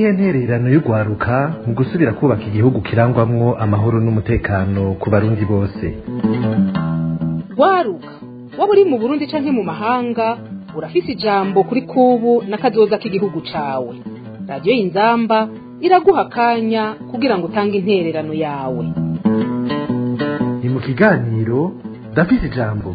niyihe ntererano y'urwaruka mu gusubira kubaka igihugu kirangwamwo amahoro n'umutekano ku barundi bose rwaruka waba uri mu burundi canke mu mahanga urafise ijambo kuri kubu n'akazoza k'igihugu cawe radiyo y'inzamba iraguha akanya kugira ngo utange intererano yawe ni mu kiganiro ndafise ijambo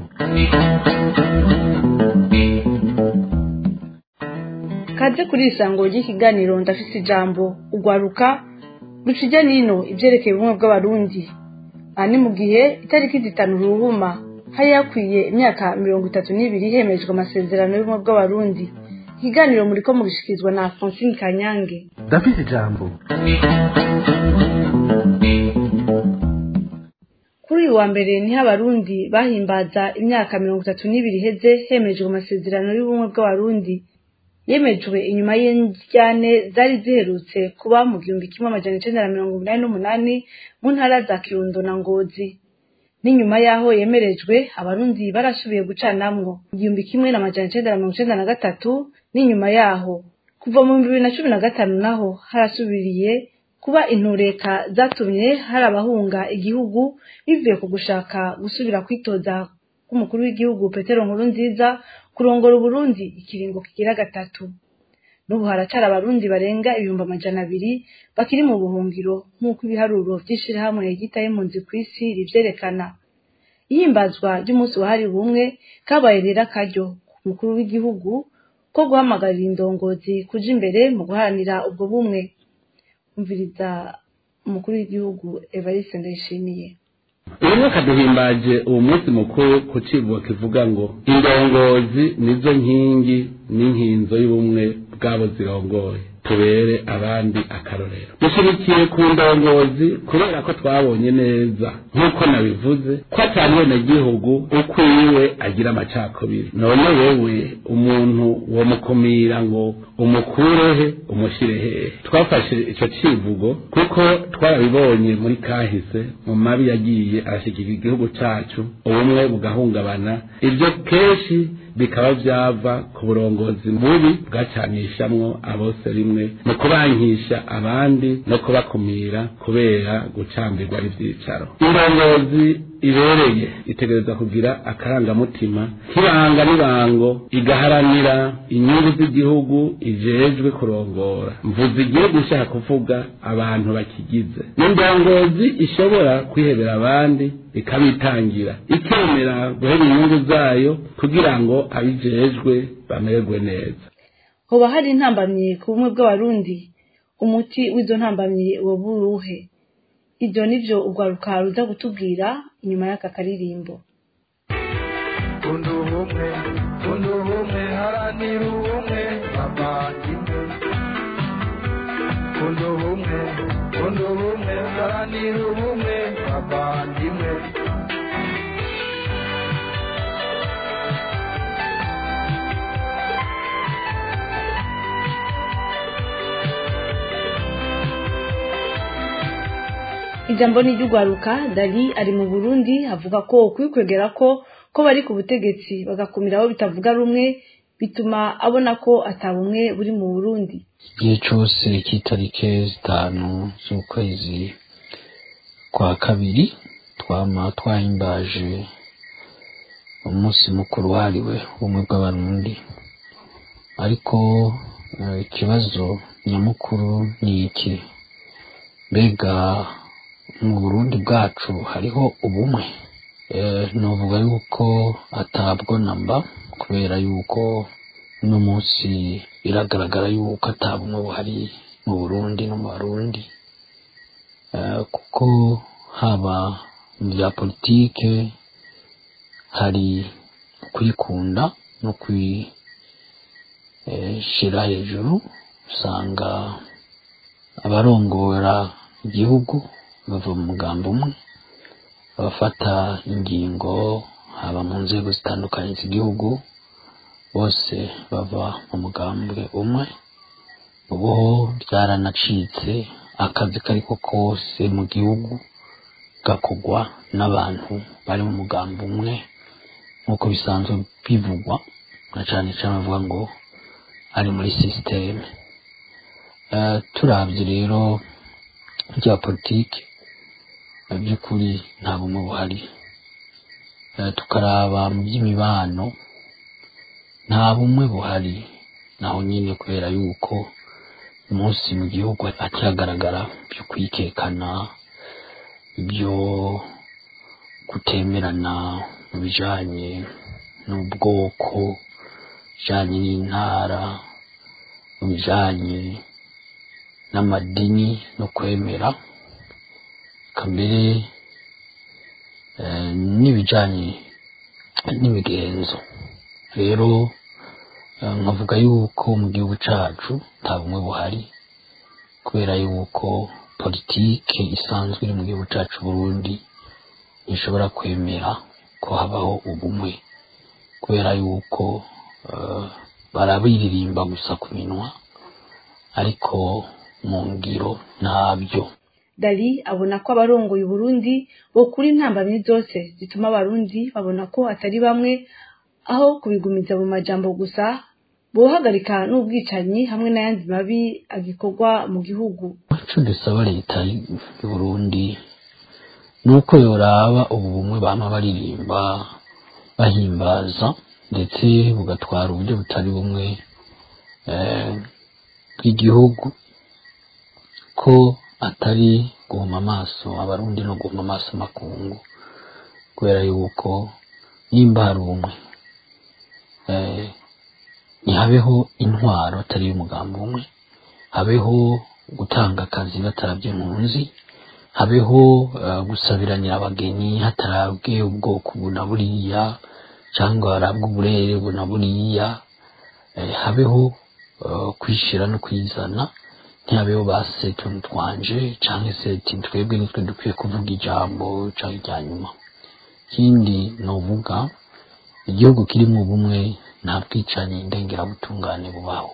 kaze kuri isango ry'ikiganiro ndafise ijambo ugwaruka rucija nino ivyerekeye ubumwe bw'abarundi aha ni mu gihe itariki zitanu ruhuma hari hakwiye imyaka mirongo itatu n'ibiri hemejwe amasezerano y'ubumwe bw'abarundi ikiganiro muriko mugishikirizwa na francine kanyange ndafise ijambo kuri uyu wa mbere niho abarundi bahimbaza imyaka mirongo itatu n'ibiri iheze hemejwe amasezerano y'ubumwe bw'abarundi yemejwe inyuma y'indyane zari ziherutse kuba mu gihumbi kimwe amajana icenda na mirongo umunani n'umunani mu ntara za kirundo na ngozi n'inyuma y'aho yemerejwe abarundi barasubiye gucanamwo mu gihumbi kimwe n'amajana icenda na mirongo icenda na gatatu n'inyuma yaho kuva mu bibiri na cumi na gatanu naho harasubiriye kuba intureka zatumye hari abahunga igihugu bivuye ku gushaka gusubira kwitoza k'umukuru w'igihugu petero nkuru nziza kurongora uburundi ikiringo kigira gatatu n'ubu haracara abarundi barenga ibihumbi amajana abiri bakiri mu buhungiro nk'uko ibiharuro vy'ishirahamwe ryitaye impunzi kw'isi rivyerekana ihimbazwa ry'umunsi wahariwe ubumwe kabaye rero akaryo ku mukuru w'igihugu ko guhamagarira indongozi kuja imbere mu guharanira ubwo bumwe umviriza umukuru w'igihugu evariste ndayishimiye uyu mwaka duhimbaje uwo munsi mukuru ku civugo kivuga ngo indongozi nizo nkingi n'inkinzo y'ubumwe bwabo zirongoye tubere abandi akarorero dushyigikiye ku ndongozi kubera ko twabonye neza nk'uko nabivuze ko atari gihugu ukwiwe agira amacakubiri none wewe umuntu womukumira ngo umukurehe umushyire hehe twafashe icyo civugo kuko twarabibonye muri kahise mu mabi yagiye arashyikira igihugu cacu ubumwe bugahungabana ibyo kenshi bikaba byava ku burongozi bubi bwacanishamwo abose rimwe mu kubankisha abandi no kubakumira kubera gucambirwa n'ivyicaro indongozi ibereye itegereza kugira akarangamutima k'ibanga n'ibango igaharanira inyungu z'igihugu ijejwe kurongora mvuze igihugu ishaka kuvuga abantu bakigize n'indongozi ishobora kwihebera abandi ikabitangira ikemera guhera inyungu zayo kugira ngo abijejwe bamererwe neza hoba hari intambamyi ku bumwe bw'abarundi umuti w'izo ntambamyi woba uruhe ibyo nivyo urwaruka ruza kutubwira inyuma y'aka karirimbo kunda ubumwe kunda ubumwe haranira ubumwe bavandimwe kunda ubumwe kunda ubumwe haranira ubumwe bavandimwe ijambo ni iry'urwaruka dali ari mu burundi avuga ko kwikwegera ko ko bari ku butegetsi bagakumira abo bitavuga rumwe bituma abona ko atabumwe buri mu burundi igihe cyose cy'itariki zitanu z'ukwezi kwa kabiri twama twahimbaje umunsi mukuru wahariwe ubumwe bw'abarundi ariko ikibazo nyamukuru ni iki mbega mu burundi bwacu hariho ubumwe nuvuga yuko atabwo namba kubera yuko uno munsi biragaragara yuko atabumwe buhari mu burundi no mu barundi kuko haba mu bya politike hari kwikunda no kwishyira hejuru usanga abarongora igihugu bava mu mugambi umwe abafata ingingo haba mu nzego zitandukanye z'igihugu bose bava mu mugambwe umwe ubu byaranacitse akazi kariko kose mu gihugu gakogwa n'abantu bari mu mugambi umwe nk'uko bisanzwe bivugwa na cane cane bavuga ngo ari muri sisiteme Eh, turavye rero rya politiki mu by'ukuri nta bumwe buhari Eh, tukaraba mu by'imibano nta bumwe buhari naho nyine kubera yuko umunsi mu gihugu hatagaragara byo kwikekana ibyo kutemerana mu bijanye n'ubwoko bijanye n'intara mu bijanye n'amadini no kwemera kamere eh, n'ibijanye n'imigenzo rero eh, nkavuga yuko mu gihugu cacu nta bumwe buhari kubera yuko politike isanzwe iri mu gihugu cacu Burundi ntishobora kwemera ko habaho ubumwe kubera yuko eh, barabiririmba gusa ku minwa ariko mu ngiro ntabyo dali abona ko abarongoye uburundi bokura intambamyi zose zituma abarundi babona ko atari bamwe aho kubigumiza mu majambo gusa bohagarika n'ubwicanyi hamwe n'ayandi mabi agikorwa mu gihugu ico dusaba leta y'u Burundi ni uko yoraba ubu bumwe bama baririmba bahimbaza ndetse bugatwara uburyo butari bumwe eh, bw'igihugu ko atari guhuma amaso abarundi no guhuma amaso amakungu kubera yuko nimba hari ubumwe eh, ntihabeho intwaro atari y'umugambi umwe habeho gutanga akazi batarabye impunzi habeho eh, gusabiranira abageni hatarabwe ubwoko buna buriya cyangwa harabwe uburere buna buriya eh, habeho eh, kwishira no kwizana ntihabeho ba setuntu twanje cyangwa se ati twebwe nitwe dukwiye kuvuga ijambo cyangwa irya nyuma ikindi novuga igihugu kirimo ubumwe nta bwicanyi ndengerabutungane bubaho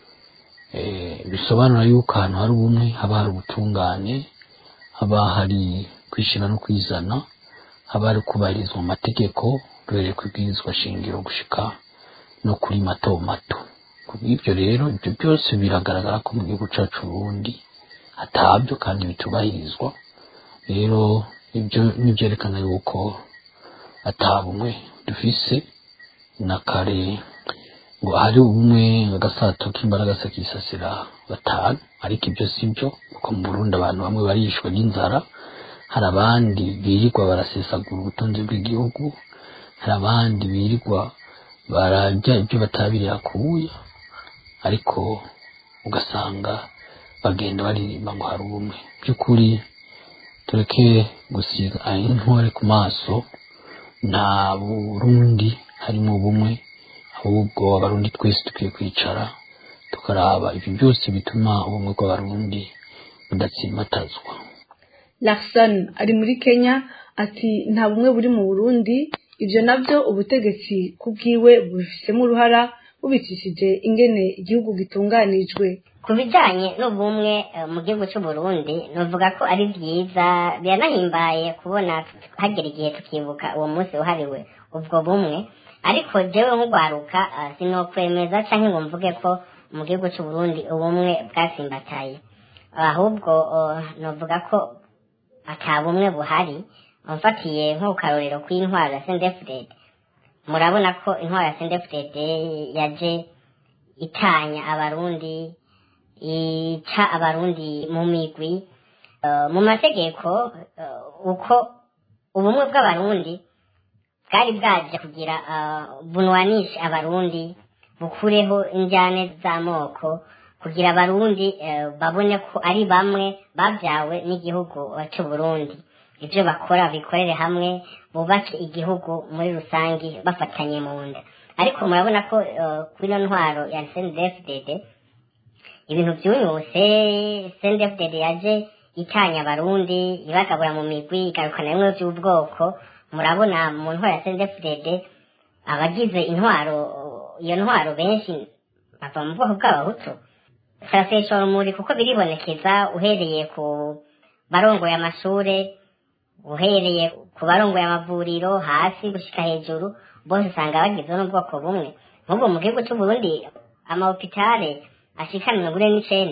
Eh, bisobanura yuko ahantu hari ubumwe haba hari ubutungane haba hari kwishyira no kwizana haba hari kubahirizwa amategeko duhereye ku ibwirizwa shingiro gushika no kuri mato mato kubw'ibyo rero ibyo byose biragaragara ko mu gihugu cyacu Burundi hatabyo kandi bitubahirizwa rero ibyo nibyerekana yuko atabumwe dufise na kare ngo hari ubumwe agasato k'imbaraga se kisasira batanu ariko ibyo si byo kuko mu Burundi abantu bamwe barishwe n'inzara hari abandi birirwa barasesagura ubutunzi bw'igihugu hari abandi birirwa bararya ibyo batabiriye akuya ariko ugasanga bagenda baririmba ngo hari ubumwe by'ukuri tureke gusiga intore ku maso nta burundi harimo ubumwe ahubwo abarundi twese dukwiye kwicara tukaraba ibyo byose bituma ubumwe bw'abarundi budatsimbatazwa Larson ari muri Kenya ati nta bumwe buri mu Burundi ibyo nabyo ubutegetsi kubwiwe bubifisemo uruhara bubicishije ingene igihugu gitunganijwe ku bijyanye n'ubumwe eh, mu gihugu cy'u Burundi nuvuga ko ari byiza biranahimbaye kubona hagera igihe tukibuka uwo munsi wahariwe ubwo bumwe ariko jewe nk'ugwaruka eh, sinokwemeza cyangwa ngo mvuge ko mu gihugu cy'u Burundi ubumwe bwasimbataye ahubwo eh, nuvuga ko ata bumwe buhari mfatiye nk'ukarorero kw'intwaro ya sendefudede murabona ko intwaro ya sendefudede yaje itanya abarundi ica abarundi mu migwi Eh, mu mategeko eh, uko ubumwe bw'abarundi bwari bwaje kugira eh, bunwanishe abarundi bukureho injyane z'amoko kugira abarundi eh, babone ko ari bamwe babyawe n'igihugu eh, cy'u Burundi ibyo bakora bikorere hamwe bubake igihugu muri rusange bafatanye mu nda ariko murabona ko eh, kuri ino ntwaro ya CNDD-FDD ibintu byunyuse CNDD-FDD yaje itanya abarundi ibagabura mu migwi igarukana bimwe by'ubwoko murabona mu ntwaro ya CNDD-FDD abagize intwaro iyo ntwaro benshi bava mu bwoko bw'abahutu sarasesha urumuri kuko biribonekeza uhereye ku barongoye amashure uhereye ku barongoye amavuriro hasi gushika hejuru bose usanga bagizwe n'ubwoko bumwe nk'ubwo mu gihugu cy'u Burundi amahopitale ashika mirongo ine n'icenda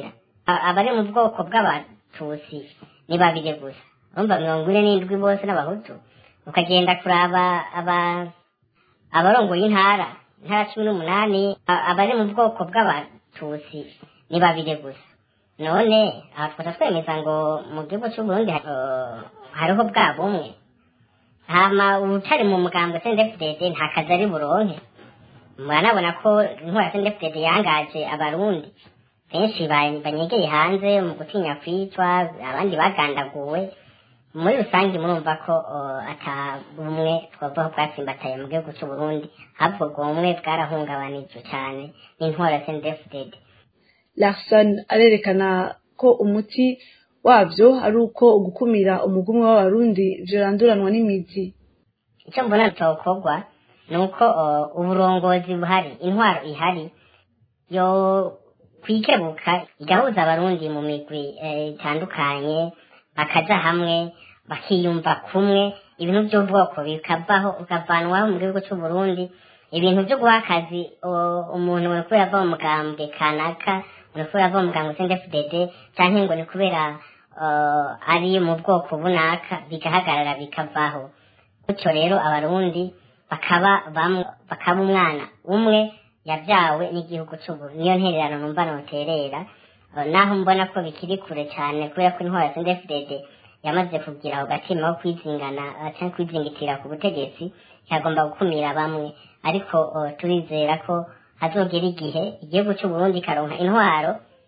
A- abari mu bwoko bw'abatutsi ni babiri gusa urumva mirongo ine n'indwi bose n'abahutu ukagenda kuraba aba abarongoye intara intara cumi n'umunani a- abari mu bwoko bw'abatutsi ni babiri gusa none aha twasa twemeza ngo mu gihugu c'uburundi ha- eh, hariho bwa bumwe hama utari mu mugambwe sndfdd nta kazi ari buronke muranabona ko intwara sndfdd yangaje abarundi benshi ba- banyegeye hanze mu gutinya kwicwa abandi bagandaguwe muri rusange murumva ko uh, ata bumwe twavuga ko bwatsimbataye mu gihugu c'uburundi ahubwo ubwo bumwe bwarahungabanijwe cane n'intwara sndfdd larson arerekana ko umuti wabyo ari uko gukumira umugumwe w'abarundi vyoranduranwa n'imizi icyo mbona cyokorwa ni uko uh, uburongozi buhari intwaro ihari yo kwikebuka igahuza abarundi mu migwi eh, itandukanye bakaja hamwe bakiyumva kumwe ibintu by'ubwoko bikavaho bikavanwaho mu gihugu c'uburundi ibintu byo guha akazi uh, umuntu ni kubera ava mu mugambwe kanaka ni kubera ava mu mugambwe sndfdd canke ngo ni kubera uh, ari mu bwoko bunaka bigahagarara bikavaho gutyo rero abarundi bakaba bamwe bakaba umwana umwe yabyawe n'igihugu c'uburundi niyo ntererano numva noterera Eh, naho mbona ko bikiri kure cyane kubera ko intwara ya sndfdd yamaze kugira ako gatima ko kwizingana eh, canke kwizingitira ku butegetsi yagomba gukumira bamwe ariko eh, turizera ko hazogera igihe igihugu c'uburundi karonka intwaro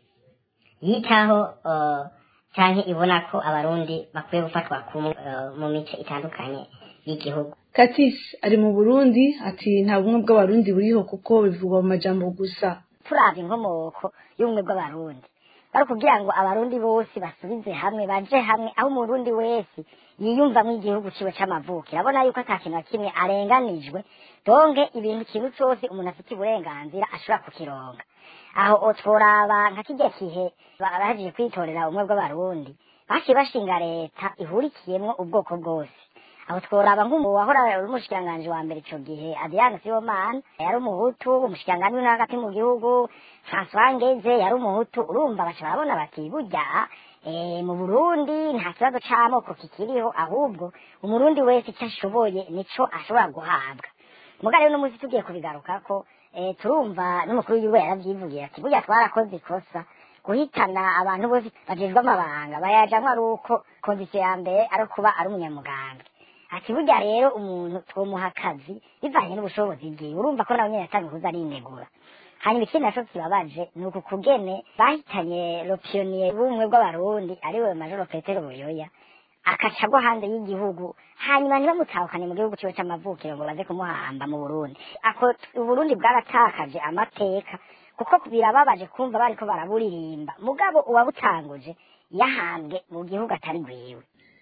yitaho eh, canke ibona ko abarundi bakwiye gufatwa kumwe eh, mu mice itandukanye y'igihugu katis ari mu burundi ati nta bumwe bw'abarundi buriho kuko bivugwa mu majambo gusa turabye inkomoko y'ubumwe bw'abarundi bari kugira ngo abarundi bose basubize hamwe baje hamwe aho umurundi wese yiyumvamo igihugu ciwe c'amavukiro abona yuko ata kintu na kimwe arenganijwe donge ibintu ikintu cose umuntu afite uburenganzira ashobora kukironga aho tworaba nka kirya kihe bahejeje kwitorera ubumwe bw'abarundi baciye bashinga leta ihurikiyemwo ubwoko bwose aho tworaba nk'umu wahora uri umushikiranganji wa mbere ico gihe adriana sibomana yari umuhutu umushikiranganji w'intara hagati mu gihugu francois ngeze yari umuhutu urumva baca barabona bati burya eh, mu burundi nta kibazo c'amoko kikiriho ahubwo umurundi wese ico ashoboye nico ashobora guhabwa muga rero n'umunsi tugiye kubigarukako eh, turumva n'umukuru w'igihugu yaravyivugira ati burya twarakoze ikosa guhitana abantu bose bajejwe amabanga bayajamwo ari uko kondisiyo ya mbere ari kuba ari umunyamugambwe ati burya rero umuntu twomuha akazi bivanye n'ubushobozi bwiwe urumva ko nawe nyene yatangiye kuza arinegura hanyuma ikindi naco kibabaje ni uku kugene bahitanye lopiyoniye b'ubumwe bw'abarundi ariwe majoro petero buyoya akaca agwa hanze y'igihugu hanyuma ntibamutahukane mu gihugu ciwe c'amavukiro ngo baze kumuhamba mu burundi ako uburundi bwaratakaje amateka kuko birababaje kumva bariko baraburirimba mugabo uwabutanguje yahambwe mu gihugu atari gwiwe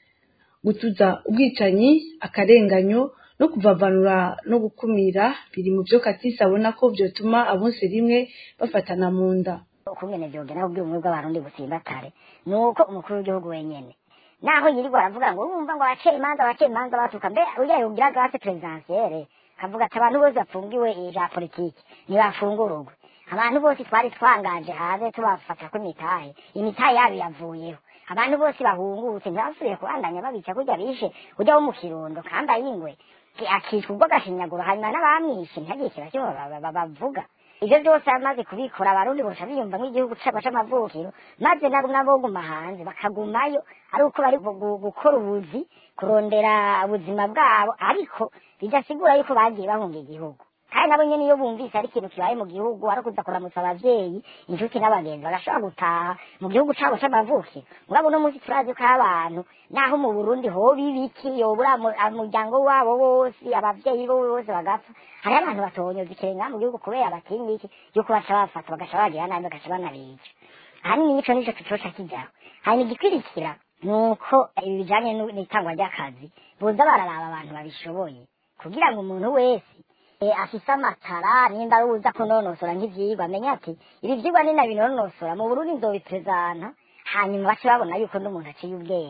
gutuza ubwicanyi akarenganyo no kuvavanura no gukumira biri mu byo katisi abona ko vyotuma abonse rimwe bafatana mu nda ukungene vyogera kubwira ubumwe bw'abarundi busimbatare ni uko umukuru w'igihugu wenyene naho yirirwa aravuga ngo urumva ngo abacera imanza abacera imanza batuka mbe urya yogira grâce présidentielle kavuga ati abantu bose bafungiwe ija politiki ntibafungururwe abantu bose twari twangaje hanze tubafatako imitahe imitahe yabo yavuyeho abantu bose bahungutse ntibasubiye kubandanya babica kurya bishe urya wo mu kirundo kambaye ingwe akicwa ubwo agashinyaguro hanyuma n'abamwishe ntihagire ikintu kimwe ba- ba- bavuga ivyo byose amaze kubikora abarundi boca biyumvamwo igihugu cabo c'amavukiro maze nabo naboguma hanze bakagumayo ari uko bari gu- gu- gukora ubuzi kurondera ubuzima bwabo ariko bidasigura yuko bagiye bahunga igihugu kandi nabo nyene iyo bumvise ari ikintu kibaye mu gihugu ari ukuza kuramutsa abavyeyi inshuti n'abagenzi bagashobora gutaha mu gihugu cabo c'amavukiro murabo uno munsi turazi ko abantu naho mu burundi hoba ibiki yobura mu- umuryango wabo wose abavyeyi bo bose bagapfa hariho abantu batonyoza ikirenga mu gihugu kubera batinya iki yuko baca bafata bagaca bagira nabi bagaca banabica ahanini ico nico tucoca kijaho hanyuma igikurikira ni uko ibi bijanye n'u- n'itangwa ry'akazi boza bararaba abantu babishoboye kugira ngo umuntu wese eh, afise amatara nimba ari uza kunonosora nk'ivyigwa amenye ati ibi vyigwa ni nabinonosora mu burundi nzobipezana hanyuma bace babona yuko n'umuntu aciye ubwenge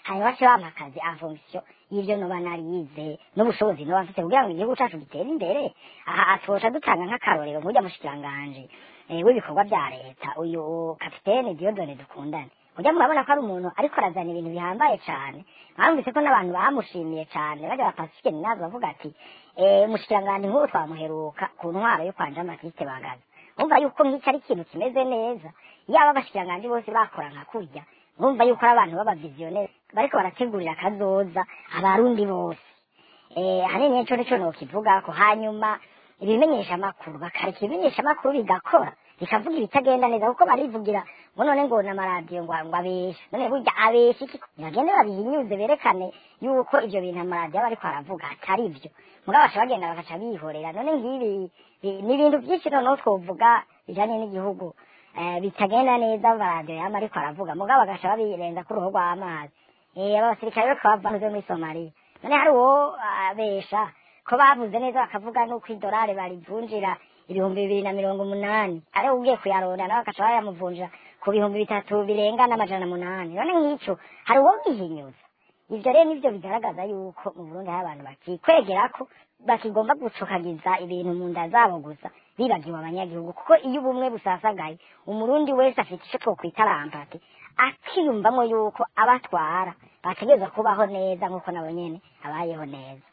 hanyuma bace bampa akazi en fonction y'ivyo noba narize n'ubushobozi noba mfite kugira ngo igihugu cacu gitere imbere aha atosha dutanga nk'akarorero nk'urya mushikiranganje eh, w'ibikorwa vya leta uyu kapitene Diodone dukundane ujya murabona ko ari umuntu ariko arazana ibintu bihambaye cane mwumvise ko n'abantu bamushimiye cane bajya ba Pacifique Ninazo bavuga ati eh, mushikiranganje nk'ubu twamuheruka ku ntwaro yo kwanja Matiste Bagaza umva yuko nk'icyo ari ikintu kimeze neza yaba abashikiranganje bose bakora nka kurya urumva yuko ari abantu b'abaviziyoneri bariko barategurira akazoza abarundi bose eh hanini nico nico nokivuga ko hanyuma ibimenyesha makuru bakareka ibimenyesha makuru bigakora bikavuga ibitagenda neza kuko barivugira ngo none ngo n'amaradiyo ngo ngo abesha none burya abesha iki bagende babihinyuze berekane yuko ivyo bintu amaradiyo aba ariko aravuga atari vyo mugabo basha bagenda bagaca bihorera none ngibi bi- ni ibintu byinshi noneho twovuga bijanye n'igihugu eh, bitagenda neza amaradiyo yama ariko aravuga mugabo bagaca babirenza ku ruhu rw'amazi eh abasirikare bariko bava muri somaliya none hari uwo abesha ko bavuze neza bakavuga n'uko idolari barivunjira ibihumbi bibiri na mirongo umunani ari ugiye kuyaronda nawe agaca bayamuvunjira ku bihumbi bitatu birenga n'amajana munani none nk'ico hari uwo bihinyuza ivyo rero nivyo bigaragaza yuko mu burundi hari abantu bakikwegera ko bakigomba gucokagiza ibintu mu nda zabo gusa bibagiwe abanyagihugu kuko iyo ubumwe busasagaye umurundi wese afite ico twokwita rampati akiyumvamo yuko abatwara bategerezwa kubaho neza nk'uko nabo nyene abayeho neza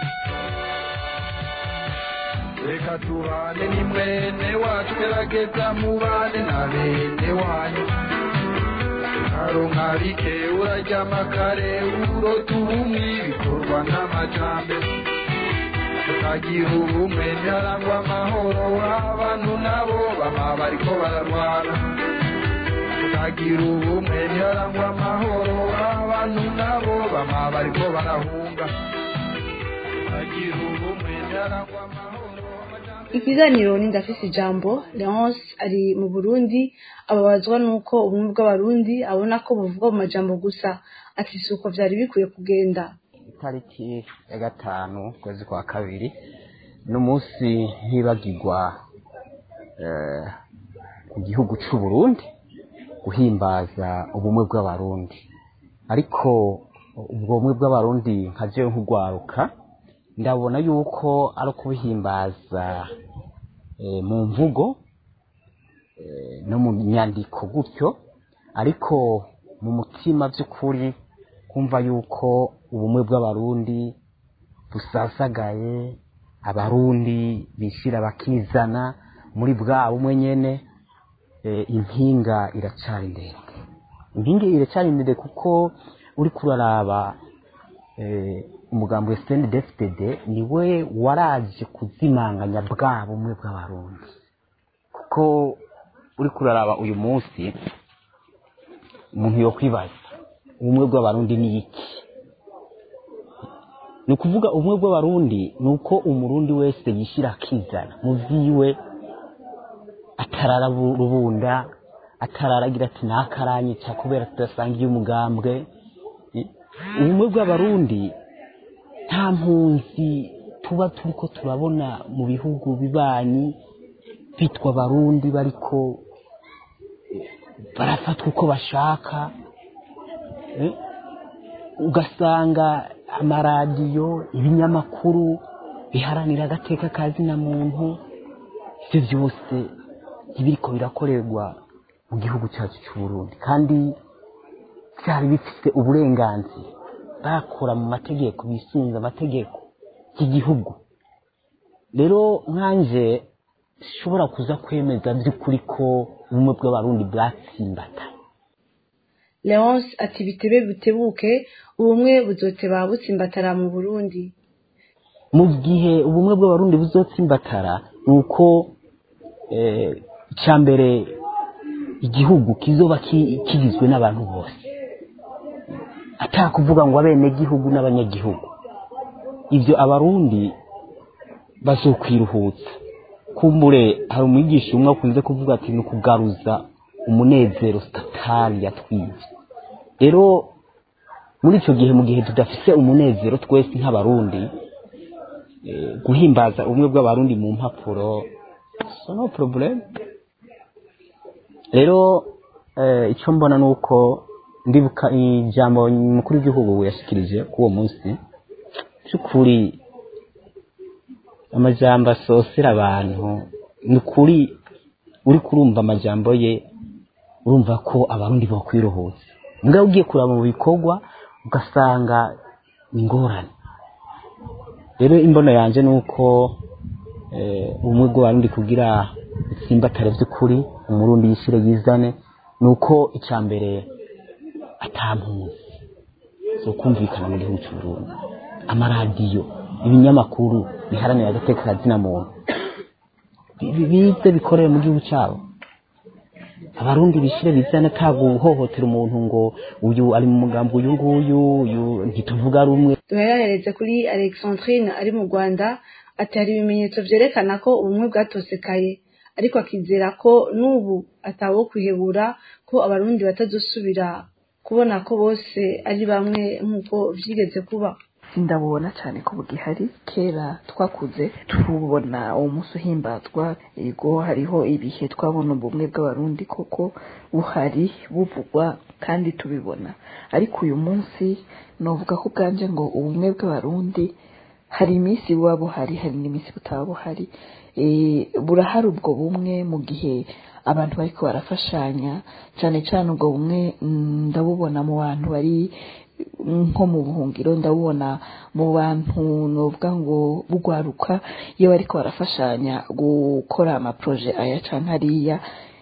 reka tubane ni mwene wacu gerageza mubane na bene wanyu karonka bike uraryama kare urota ubumwe bikorwa n'amajambere tukagira ubumwe ntiharangwa amahoro abantu nabo baba bariko bararwana tukagira ubumwe ntiharangwa amahoro abantu nabo baba bariko barahunga tukagira ubumwe ntiharangwa amahoro ikiganiro ni ndafise ijambo leonce ari mu burundi ababazwa n'uko ubumwe bw'abarundi abona ko buvugwa mu majambo gusa ati si uko vyari bikwiye kugenda itariki ya gatanu ukwezi kwa kabiri n'umunsi ntibagirwa eh, ku gihugu c'u Burundi guhimbaza ubumwe bw'abarundi ariko ubwo bumwe bw'abarundi nka jewe nk'ugwaruka ndabona yuko ari ukubuhimbaza eh, mu mvugo eh, no mu nyandiko gutyo ariko mu mutima by'ukuri kumva yuko ubumwe bw'abarundi busasagaye abarundi bishira bakizana muri bwa bumwe nyene eh, impinga iracari ndende impinga iracari ndende kuko uri kuraraba eh, umugambi wa SNDFDD niwe waraje kuzimanganya bwa bumwe bw'abarundi kuko uri kuraraba uyu munsi umuntu yo kwibaza ubumwe bw'abarundi ni iki ni ukuvuga ubumwe bw'abarundi ni uko umurundi wese yishyira akizana mu vyiwe atarara bu- rubunda atararagira ati nakaranyica kubera tudasangiye umugambwe I- ubumwe bw'abarundi nta mpunzi tuba turiko turabona mu bihugu bibanyi bitwa abarundi bariko eh, barafatwa uko bashaka eh, ugasanga amaradiyo ibinyamakuru biharanira agateka ka zina muntu ivyo vyose ntibiriko birakorerwa mu gihugu cyacu cy'u Burundi kandi byari bifite uburenganzira bakora mu mategeko bisunze amategeko y'igihugu rero nkanje sishobora kuza kwemeza by'ukuri ko ubumwe bw'abarundi bwatsimbata leonce ati bitebe bitebuke ubumwe buzoteba butsimbatara mu burundi mu gihe ubumwe bw'abarundi buzotsimbatara ni uko eh, icya mbere igihugu kizoba ki- kigizwe n'abantu bose atakuvuga ngo abenegihugu n'abanyagihugu ibyo abarundi bazokwiruhutsa kumbure hari umwigisha umwe akunze kuvuga ati ni ukugaruza umunezero statali yatwibye rero muri icyo gihe mu gihe tudafise umunezero twese nk'abarundi eh, guhimbaza ubumwe bw'abarundi mu mpapuro so no problem rero eh, icyo mbona ni uko ndibuka ijambo mukuru w'igihugu yashikirije kuri uwo munsi by'ukuri amajambo asosera abantu ni ukuri uri kurumva amajambo ye urumva ko abarundi bakwiruhutse mbwa ugiye kureba mu bikorwa ugasanga ni ingorane rero imbono yanjye ni uko ubumwe bw'abarundi kugira itsimbatare by'ukuri umurundi yishyire yizane ni uko icya mbere atampuzi zo kumvikana mu gihugu cy'u Burundi amaradiyo ibinyamakuru biharanira agateka kazina muntu bize bikorere mu gihugu cyabo abarundi bishire bizana nta guhohotera umuntu ngo uyu ari mu mugambi uyu nguyu uyu ntituvuga rumwe duherahereze kuri alexandrine ari mu rwanda ati hari ibimenyetso vyerekana ko ubumwe bwatosekaye ariko akizera ko n'ubu atawo kwihebura ko abarundi batazosubira kubona ko bose ari bamwe nk'uko vyigeze kuba ndabubona cyane ko bugihari kera twakuze tubona uwo munsi uhimbazwa yego hariho ibihe twabona ubumwe bw'abarundi koko buhari buvugwa kandi tubibona ariko uyu munsi novuga ko ubwanje ngo ubumwe bw'abarundi hari iminsi buba buhari hari n'iminsi butaba buhari burahari ubwo bumwe mu gihe abantu bariko barafashanya cyane cyane ubwo bumwe ndabubona mu bantu bari nko mu buhungiro ndabubona mu bantu novuga ngo bugwaruka iyo bariko barafashanya gukora amaproje aya canke hariya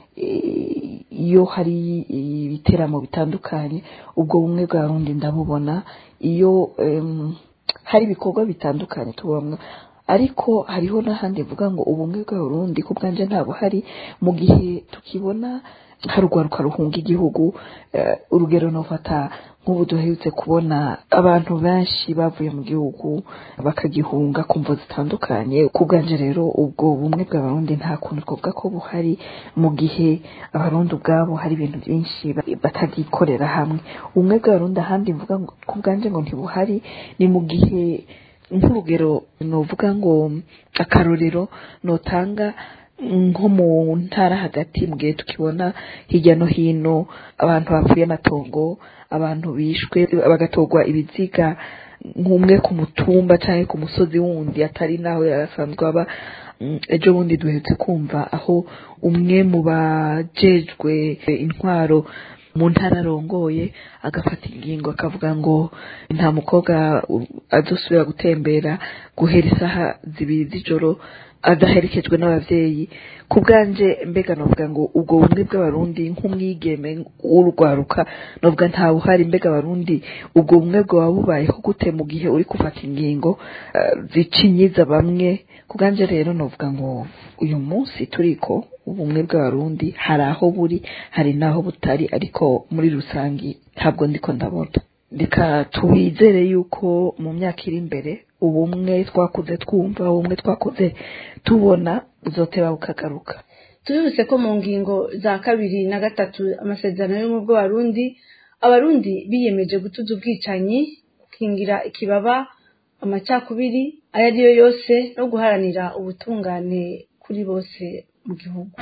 iyo hari ibiteramo bitandukanye ubwo bumwe bwa rundi ndabubona iyo hari ibikorwa bitandukanye tubona ariko hariho n'ahandi mvuga ngo ubumwe bw'abarundi ku bwanje nta buhari mu gihe tukibona hari urwaruka ruhunga igihugu urugero nufata nk'ubu duherutse kubona abantu benshi bavuye mu gihugu bakagihunga ku mvo zitandukanye ku bwanje rero ubwo bumwe bw'abarundi nta kuntu twavuga ko buhari mu gihe abarundi ubwabo hari ibintu byinshi batagikorera hamwe ubumwe bw'abarundi ahandi mvuga ku bwanje ngo ntibuhari ni mu gihe nk'urugero nuvuga ngo akarorero notanga nko mu ntara hagati mu gihe tukibona hirya no hino abantu bapfuye amatongo abantu bishwe bagatorwa ibiziga nk'umwe ku mutumba cyangwa ku musozi wundi atari naho yarasanzwe aba ejo bundi duhetse kumva aho umwe mu bajejwe intwaro mu ntara arongoye agafata ingingo akavuga ngo nta mukobwa adusubira gutembera guhera isaha zibiri z'ijoro adaherekejwe n'ababyeyi ku bwanje mbega novuga ngo ubwo bumwe bw'abarundi nk'umwigeme w'urwaruka novuga nta buhari mbega abarundi ubwo bumwe bwaba bubayeho gute mu gihe uri gufata ingingo zicinyiza bamwe ku bwanje rero novuga ngo uyu munsi turiko ubumwe bw'abarundi hari aho buri hari n'aho butari ariko muri rusange ntabwo ndiko ndabona reka tubizere yuko mu myaka iri imbere ubumwe twakuze twumva ubumwe twakuze tubona buzoteba bukagaruka tubibutse ko mu ngingo za kabiri na gatatu amasezerano y'ubumwe bw'abarundi abarundi biyemeje gutuza ubwicanyi gukingira ikibaba amacakubiri ayo ari yo yose no guharanira ubutungane kuri bose mu gihugu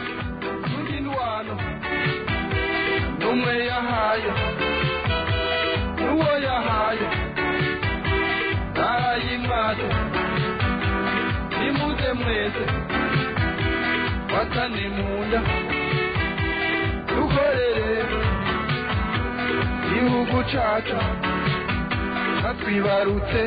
n'umwe yahaye n'uwo yahaye ntarayimwaje nimuze mwese watane munda dukorere igihugu cacu natwibarutse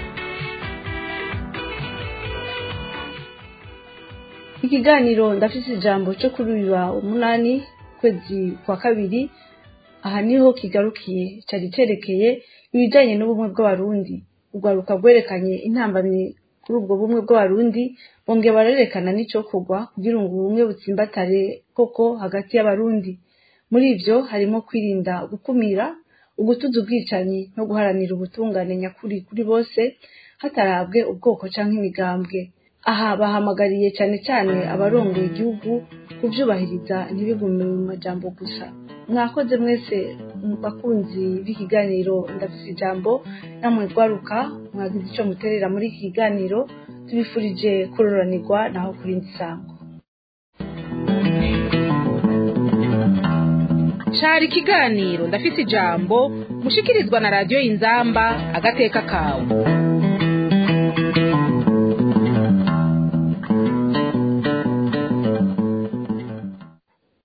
ikiganiro ndafise ijambo cyo kuri uyu wa umunani kwezi kwa kabiri aha niho kigarukiye cyari cerekeye ibijanye n'ubumwe bw'abarundi urwaruka rwerekanye intambamyi kuri ubwo bumwe bw'abarundi bongeye barerekana n'icokorwa kugira ngo ubumwe butsimbatare koko hagati y'abarundi muri ivyo harimo kwirinda gukumira ugutuza ubwicanyi no guharanira ubutungane nyakuri kuri bose hatarabwe ubwoko canke imigambwe aha bahamagariye cyane cyane abarongoye igihugu kubyubahiriza ntibigume mu majambo gusa mwakoze mwese bakunzi b'ikiganiro ndafite ijambo namwe rwaruka mwagize icyo muterera muri iki kiganiro tubifurije kuroranirwa naho kurindi sango cari ikiganiro ndafise ijambo mushikirizwa na radiyo inzamba agateka kawe